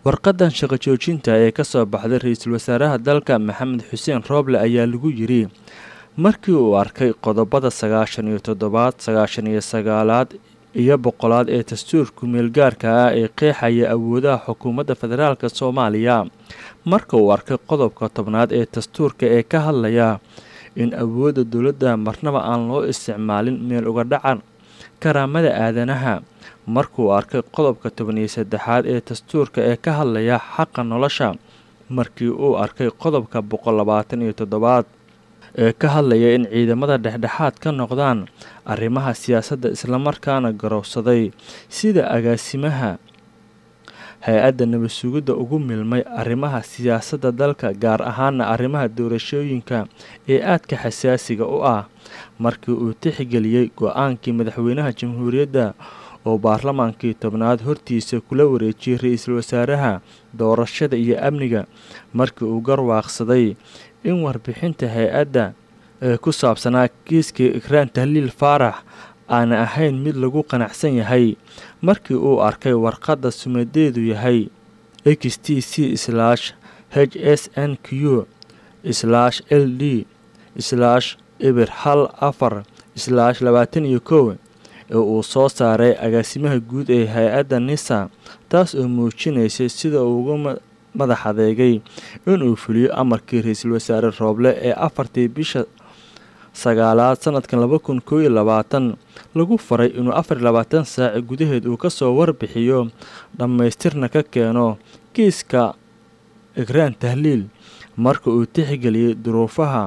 warqadan shaqo joojinta ee ka soo baxday ra-iisul wasaaraha dalka maxamed xuseen rooble ayaa lagu yiri markii uu arkay qodobada sagaashan iyo toddobaad sagaashan iyo sagaalaad iyo boqolaad ee dastuurka meelgaarka ah ee qeexaya awoodaha xukuumadda federaalk soomaaliya marka uu arkay qodobka tobnaad ee dastuurka ee ka hadlaya in awoodda dowladda marnaba aan loo isticmaalin meel uga dhacan karaamada aadanaha markuu arkay qodobka tobaniyo saddexaad ee dastuurka ee ka hadlaya xaqa nolosha markii uu arkay qodobka boqol labaatan iyo toddobaad ee ka hadlaya in ciidamada dhexdhexaad ka noqdaan arrimaha siyaasadda islamarkaana garowsaday sida agaasimaha hay-adda nabad sugidda ugu milmay arrimaha siyaasadda dalka gaar ahaana arrimaha doorashooyinka ee aadka xasaasiga u ah markii uu tixgeliyey go-aankii madaxweynaha jamhuuriyadda oo baarlamaankii tobnaad hortiisa kula wareejiyey ra-iisul wasaaraha doorashada iyo amniga markii uu garwaaqsaday in warbixinta hay-adda ee ku saabsanaa kiiskii ikraan tahliil faarax aana ahayn mid lagu qanacsan yahay markii uu arkay warqadda sumadeedu yahay x t c slash h s n q slash l d slash ibir hal afar slash labaatan iyo kow ee uu soo saaray agaasimaha guud ee hay-adda nisa taas oo muujinaysay sida uu uga madax adeegay inuu fuliyo amarkii ra-iisul wasaare rooble ee afartii bisha sagaalaad sanadkan laba kun koo iyo labaatan lagu faray inuu afar iyo labaatan saaci gudaheed uu kasoo warbixiyo dhammaystirna ka keeno kiiska ikraan tahliil marka uu tixgeliyey duruufaha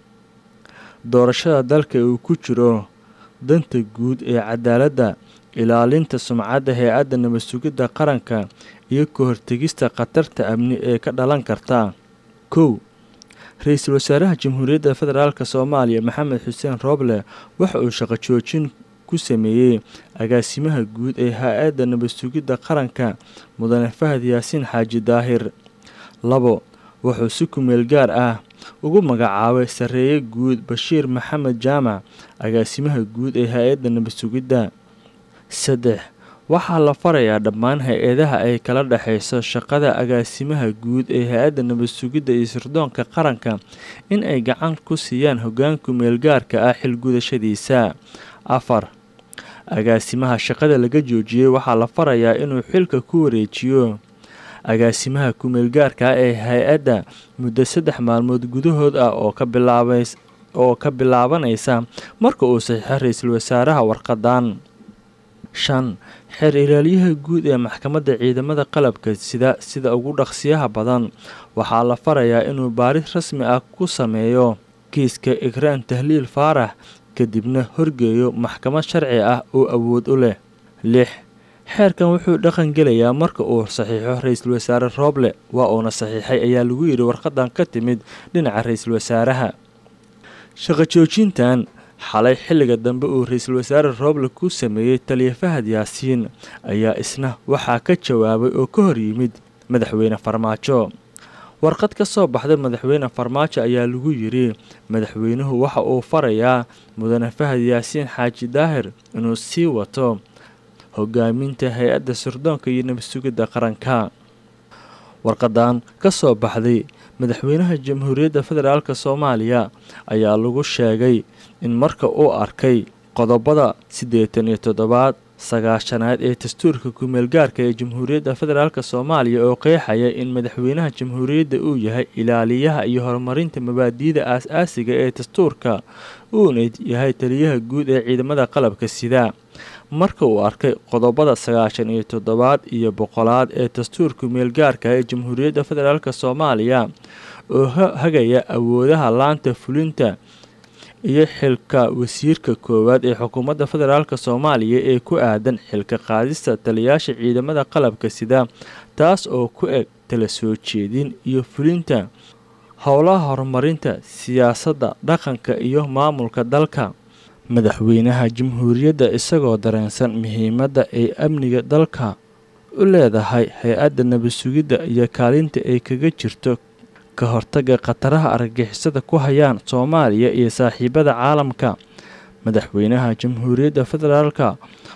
doorashada dalka uu ku jiro danta guud ee cadaaladda ilaalinta sumcadda hay-adda nabad sugidda qaranka iyo ka hortegista khatarta amni ee ka dhalan karta kow ra-iisul wasaaraha jamhuuriyadda federaalk soomaaliya maxamed xuseen rooble waxa uu shaqo joojin ku sameeyey agaasimaha guud ee hay-adda nabad sugidda qaranka mudane fahad yaasiin xaaji daahir labo wuxuu si kumeel gaar ah ugu magacaabay sarreeye guud bashiir maxamed jaamac agaasimaha guud ee hay-adda nabad sugidda saddex waxaa la farayaa dhammaan hay-adaha ay kala dhexayso shaqada agaasimaha guud ee hay-adda nabad sugidda iyo sirdoonka qaranka in ay gacan ku siiyaan hogaanku meelgaarka ah xilgudashadiisa afar agaasimaha shaqada laga joojiyey waxaa la farayaa inuu xilka ku wareejiyo agaasimaha kumeelgaarka ah ee hay-adda muddo saddex maalmood gudahood ah oo ka bilaabay oo ka bilaabanaysa marka uu saxiixo ra-iisul wasaaraha warqadan shan xeer ilaalyaha guud ee maxkamadda ciidamada qalabka sida sida ugu dhaqsiyaha badan waxaa la farayaa inuu baaris rasmi ah ku sameeyo kiiska ikraan tahliil faarax kadibna horgeeyo maxkamad sharci ah oo awood u leh lix xeerkan wuxuu dhaqan gelayaa marka uu saxiixo ra-iisul wasaare rooble waa uuna saxiixay ayaa lagu yidhi warqadan ka timid dhinaca ra-iisul wasaaraha shaqo joojintan xalay xilliga dambe uu ra-iisul wasaare rooble ku sameeyey taliya fahad yaasiin ayaa isna waxaa ka jawaabay oo ka hor yimid madaxweyne farmaajo warqad ka soo baxday madaxweyne farmaajo ayaa lagu yidhi madaxweynuhu waxa uu farayaa mudane fahad yaasiin xaaji daahir inuu sii wato hogaaminta hay-adda sirdoonka iyo nabad sugidda qaranka warqadan ka soo baxday madaxweynaha jamhuuriyadda federaalk soomaaliya ayaa lagu sheegay in marka uu arkay qodobada siddeetan iyo toddobaad sagaashanaad ee dastuurka kumeelgaarka ee jamhuuriyadda federaalk soomaaliya oo qeexaya in madaxweynaha jamhuuriyadda uu yahay ilaaliyaha iyo horumarinta mabaadi'da aas-aasiga ee dastuurka uuna yahay taliyaha guud ee ciidamada qalabka sida marka uu arkay qodobada sagaashan iyo toddobaad iyo boqolaad ee dastuurka meelgaarka ee jamhuuriyadda federaalk soomaaliya oo hagaya awoodaha laanta fulinta iyo xilka wasiirka koowaad ee xukuumadda federaalk soomaaliya ee ku aadan xilka qaadista taliyaasha ciidamada qalabka sida taas oo ku eg tala soo jeedin iyo fulinta howlaha horumarinta siyaasadda dhaqanka iyo maamulka dalka madaxweynaha jamhuuriyadda isagoo dareensan muhiimadda ay amniga dalka u leedahay hay-adda nabad sugidda iyo kaalinta ay kaga jirto ka hortaga khataraha argagixisada ku hayaan soomaaliya iyo saaxiibada caalamka madaxweynaha jamhuuriyadda federaalka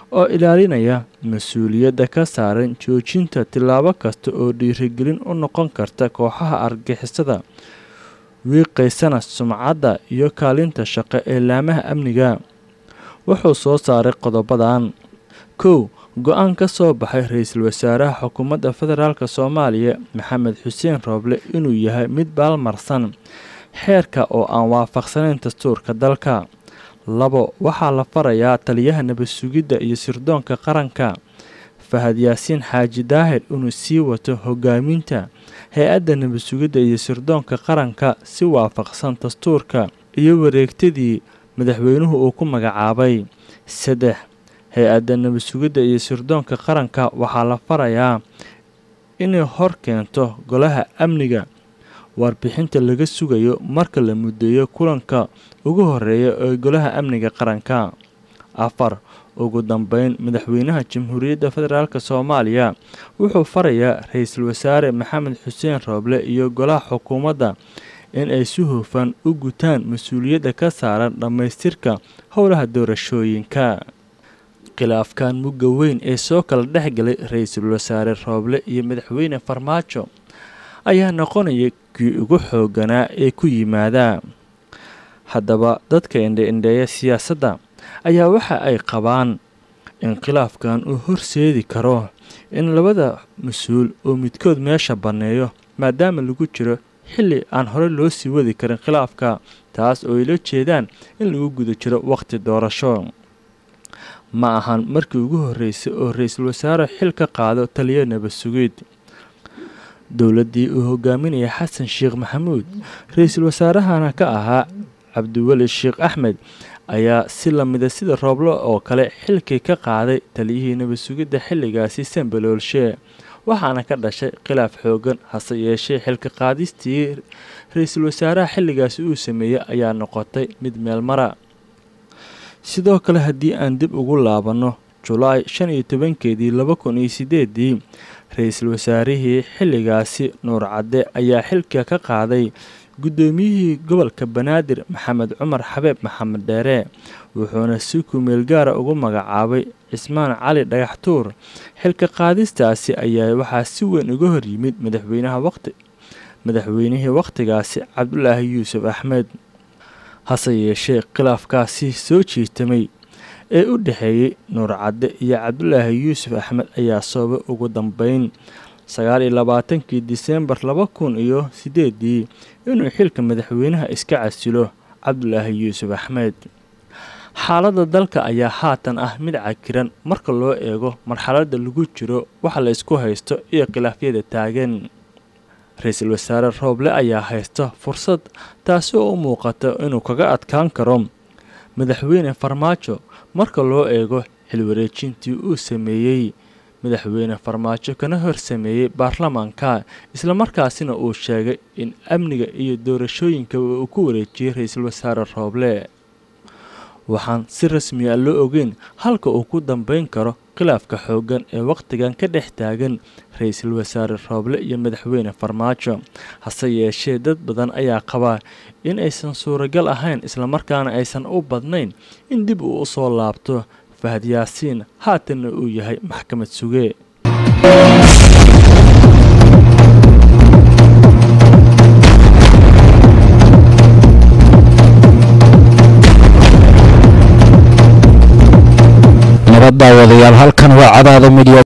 oo ilaalinaya mas-uuliyadda ka saaran joojinta tillaabo kasta oo dhiirigelin u noqon karta kooxaha argixisada wiiqaysana sumcadda iyo kaalinta shaqo ee laamaha amniga wuxuu soo saaray qodobadan kow go-aan ka soo baxay ra-iisul wasaaraha xukuumadda federaalk soomaaliya maxamed xuseen rooble inuu yahay mid baalmarsan xeerka oo aan waafaqsanayn dastuurka dalka labo waxaa la farayaa taliyaha nabad sugidda iyo sirdoonka qaranka fahad yaasiin xaaji daahir inuu sii wato hogaaminta hay-adda nabad sugidda iyo sirdoonka qaranka si waafaqsan dastuurka iyo wareegtadii madaxweynuhu uu ku magacaabay saddex hay-adda nabad sugidda iyo sirdoonka qaranka waxaa la farayaa inay hor keento golaha amniga warbixinta laga sugayo marka la muddeeyo kulanka ugu horeeya ee golaha amniga qaranka afar ugu dambeyn madaxweynaha jamhuuriyadda federaalk soomaaliya wuxuu farayaa ra-iisul wasaare maxamed xuseen rooble iyo golaha xukuumadda in ay si hufan u gutaan mas-uuliyadda ka saaran dhammaystirka howlaha doorashooyinka khilaafkan mugga weyn ee soo kala dhex galay ra-iisul wasaare rooble iyo madaxweyne farmaajo ayaa noqonaya kii ugu xooganaa ee ku yimaada haddaba dadka indhe-indheeya siyaasadda ayaa waxa ay qabaan in khilaafkan uu horseedi karo in labada mas-uul oo midkood meesha banneeyo maadaama lagu jiro xilli aan hore loo sii wadi karin khilaafka taas oo ay la jeedaan in lagu guda jiro wakhti doorasho ma ahan markii ugu horreysay oo ra-iisul wasaare xil ka qaado taliya nabad sugid dowladdii uu hogaaminaya xasan sheekh maxamuud ra-iisul wasaarahana ka ahaa cabdiweli sheekh axmed ayaa si lamida sida rooblo oo kale xilkii ka qaaday taliyihii nabad sugidda xilligaasi sambaloolshe waxaana ka dhashay khilaaf xoogan hase yeeshee xilka qaadistii ra-iisul wasaaraha xilligaasi uu sameeyey ayaa noqotay mid meelmara sidoo kale haddii aan dib ugu laabanno julaay shan iyo tobankeedii laba kun iyo sideedii ra-iisul wasaarihii xilligaasi nuur cadde ayaa xilka ka qaaday guddoomiyihii gobolka banaadir maxamed cumar xabeeb maxamed dheere wuxuuna si kumeel gaara ugu magacaabay cismaan cali dhagaxtuur xilka qaadistaasi ayaa waxaa si weyn uga hor yimid madaxweynaha waqti madaxweynihii wakhtigaasi cabdulaahi yuusuf axmed hase yeeshee khilaafkaasi soo jiitamay ee u dhexeeyey nuur cadde iyo cabdulaahi yuusuf axmed ayaa soobay ugu dambeyn sagaal iyo labaatankii diseembar laba kun iyo sideedii inuu xilka madaxweynaha iska casilo cabdulaahi yuusuf axmed xaaladda dalka ayaa haatan ah mid cakiran marka loo eego marxaladda lagu jiro waxa la isku haysto iyo khilaafyada taagan ra-iisul wasaare rooble ayaa haysta fursad taasi oo u muuqata inuu kaga adkaan karo madaxweyne farmaajo marka loo eego xilwareejintii uu sameeyey madaxweyne farmaajo kana hor sameeyey baarlamaanka islamarkaasina uu sheegay in amniga iyo doorashooyinka uu ku wareejiyey ra-iisul wasaare rooble waxaan si rasmi a loo ogeyn halka uu ku dambeyn karo khilaafka xooggan ee wakhtigan ka dhex taagan ra-iisul wasaare rooble iyo madaxweyne farmaajo hase yeeshee dad badan ayaa qabaa in aysan suuragal ahayn islamarkaana aysan u badnayn in dib uu u soo laabto fahad yaasiin haatanna uu yahay maxkamad suge nabad daawadayaal halkan waa cadaada midya